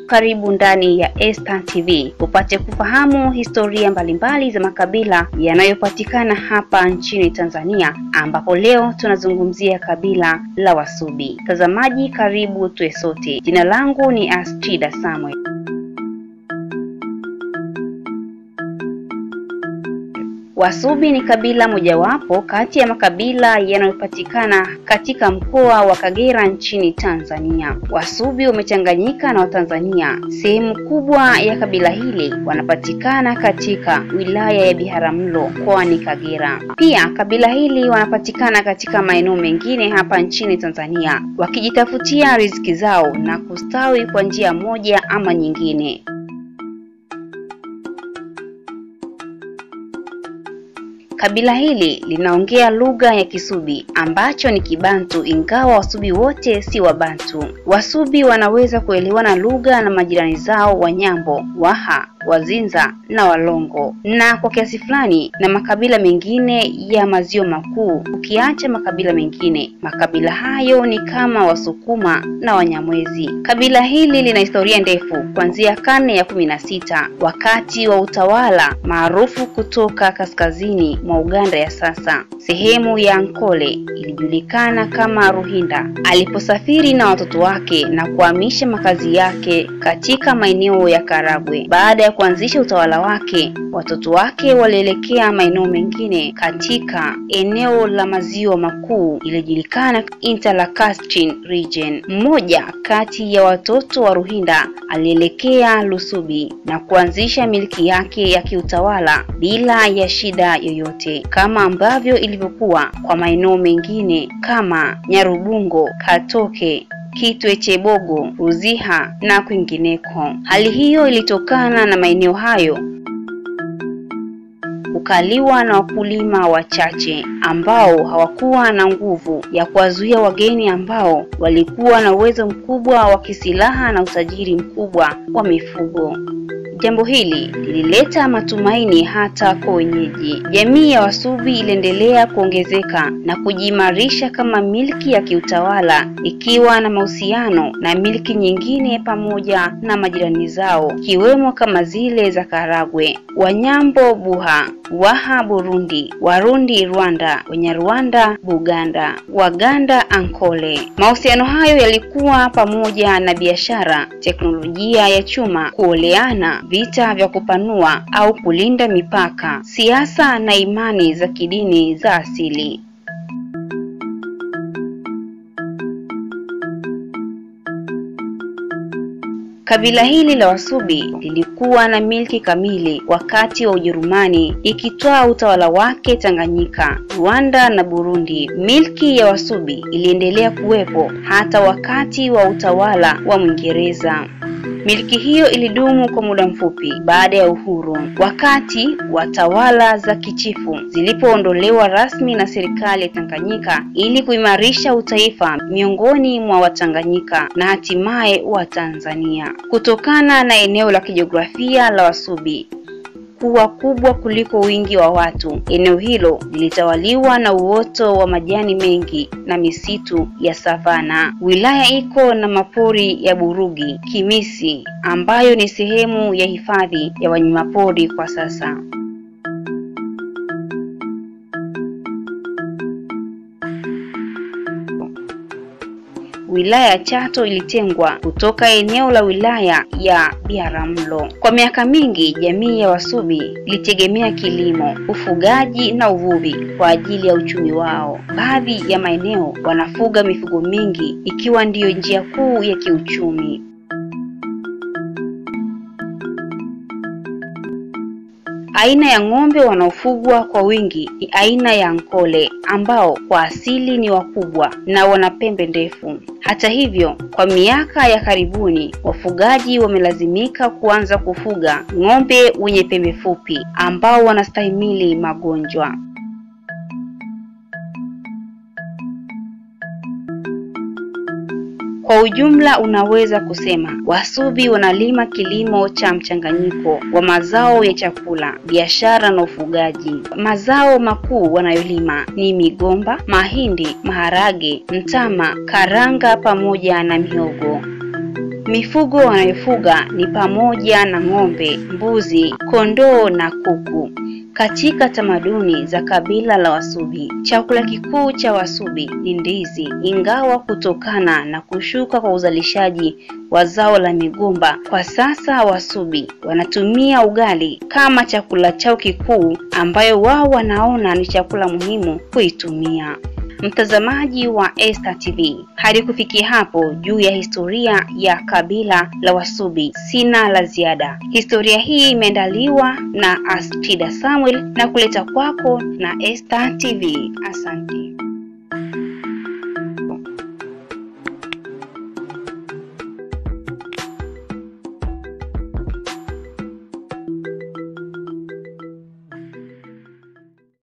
karibu ndani ya Esta TV upate kufahamu historia mbalimbali za makabila yanayopatikana hapa nchini Tanzania, ambapo leo tunazungumzia kabila la Wasubi. Mtazamaji, karibu tuwe sote. Jina langu ni Astrida Samuel. Wasubi ni kabila mojawapo kati ya makabila yanayopatikana katika mkoa wa Kagera nchini Tanzania. Wasubi wamechanganyika na Watanzania. Sehemu kubwa ya kabila hili wanapatikana katika wilaya ya Biharamulo mkoani Kagera. Pia kabila hili wanapatikana katika maeneo mengine hapa nchini Tanzania wakijitafutia riziki zao na kustawi kwa njia moja ama nyingine. Kabila hili linaongea lugha ya Kisubi ambacho ni Kibantu, ingawa Wasubi wote si Wabantu. Wasubi wanaweza kuelewana lugha na majirani zao Wanyambo, Waha, Wazinza na Walongo na kwa kiasi fulani na makabila mengine ya maziwa makuu. Ukiacha makabila mengine, makabila hayo ni kama Wasukuma na Wanyamwezi. Kabila hili lina historia ndefu kuanzia karne ya kumi na sita wakati wa utawala maarufu kutoka kaskazini mwa Uganda ya sasa. Sehemu ya Ankole ilijulikana kama Ruhinda aliposafiri na watoto wake na kuhamisha makazi yake katika maeneo ya Karagwe. Baada ya kuanzisha utawala wake, watoto wake walielekea maeneo mengine katika eneo la maziwa makuu iliyojulikana Interlacustrine region. Mmoja kati ya watoto wa Ruhinda alielekea Lusubi na kuanzisha miliki yake ya kiutawala bila ya shida yoyote, kama ambavyo ilivyokuwa kwa maeneo mengine kama Nyarubungo, Katoke, Kitwe Chebogo, Ruziha na kwingineko. Hali hiyo ilitokana na maeneo hayo kukaliwa na wakulima wachache ambao hawakuwa na nguvu ya kuwazuia wageni ambao walikuwa na uwezo mkubwa wa kisilaha na utajiri mkubwa wa mifugo. Jambo hili lilileta matumaini hata kwa wenyeji. Jamii ya Wasubi iliendelea kuongezeka na kujiimarisha kama milki ya kiutawala, ikiwa na mahusiano na milki nyingine pamoja na majirani zao, ikiwemo kama zile za Karagwe, Wanyambo Buha, Waha Burundi, Warundi Rwanda, Wanyarwanda Buganda, Waganda Ankole. Mahusiano hayo yalikuwa pamoja na biashara, teknolojia ya chuma, kuoleana, vita vya kupanua au kulinda mipaka, siasa na imani za kidini za asili. Kabila hili la Wasubi lilikuwa na milki kamili wakati wa Ujerumani ikitwaa utawala wake Tanganyika, Rwanda na Burundi. Milki ya Wasubi iliendelea kuwepo hata wakati wa utawala wa Mwingereza. Miliki hiyo ilidumu kwa muda mfupi baada ya uhuru, wakati wa tawala za kichifu zilipoondolewa rasmi na serikali ya Tanganyika ili kuimarisha utaifa miongoni mwa Watanganyika na hatimaye wa Tanzania. Kutokana na eneo la kijiografia la Wasubi kuwa kubwa kuliko wingi wa watu, eneo hilo lilitawaliwa na uoto wa majani mengi na misitu ya savana. Wilaya iko na mapori ya Burugi, Kimisi ambayo ni sehemu ya hifadhi ya wanyamapori kwa sasa. Wilaya ya Chato ilitengwa kutoka eneo la wilaya ya Biharamulo. Kwa miaka mingi, jamii ya Wasubi ilitegemea kilimo, ufugaji na uvuvi kwa ajili ya uchumi wao. Baadhi ya maeneo wanafuga mifugo mingi, ikiwa ndiyo njia kuu ya kiuchumi. Aina ya ng'ombe wanaofugwa kwa wingi ni aina ya Ankole ambao kwa asili ni wakubwa na wana pembe ndefu. Hata hivyo, kwa miaka ya karibuni wafugaji wamelazimika kuanza kufuga ng'ombe wenye pembe fupi ambao wanastahimili magonjwa. Kwa ujumla unaweza kusema Wasubi wanalima kilimo cha mchanganyiko wa mazao ya chakula, biashara na ufugaji. Mazao makuu wanayolima ni migomba, mahindi, maharage, mtama, karanga pamoja na mihogo. Mifugo wanayofuga ni pamoja na ng'ombe, mbuzi, kondoo na kuku. Katika tamaduni za kabila la Wasubi, chakula kikuu cha Wasubi ni ndizi, ingawa kutokana na kushuka kwa uzalishaji wa zao la migomba, kwa sasa Wasubi wanatumia ugali kama chakula chao kikuu, ambayo wao wanaona ni chakula muhimu kuitumia. Mtazamaji wa Esta TV, hadi kufikia hapo juu ya historia ya kabila la Wasubi, sina la ziada. Historia hii imeandaliwa na Astida Samuel na kuleta kwako na Esta TV. Asante.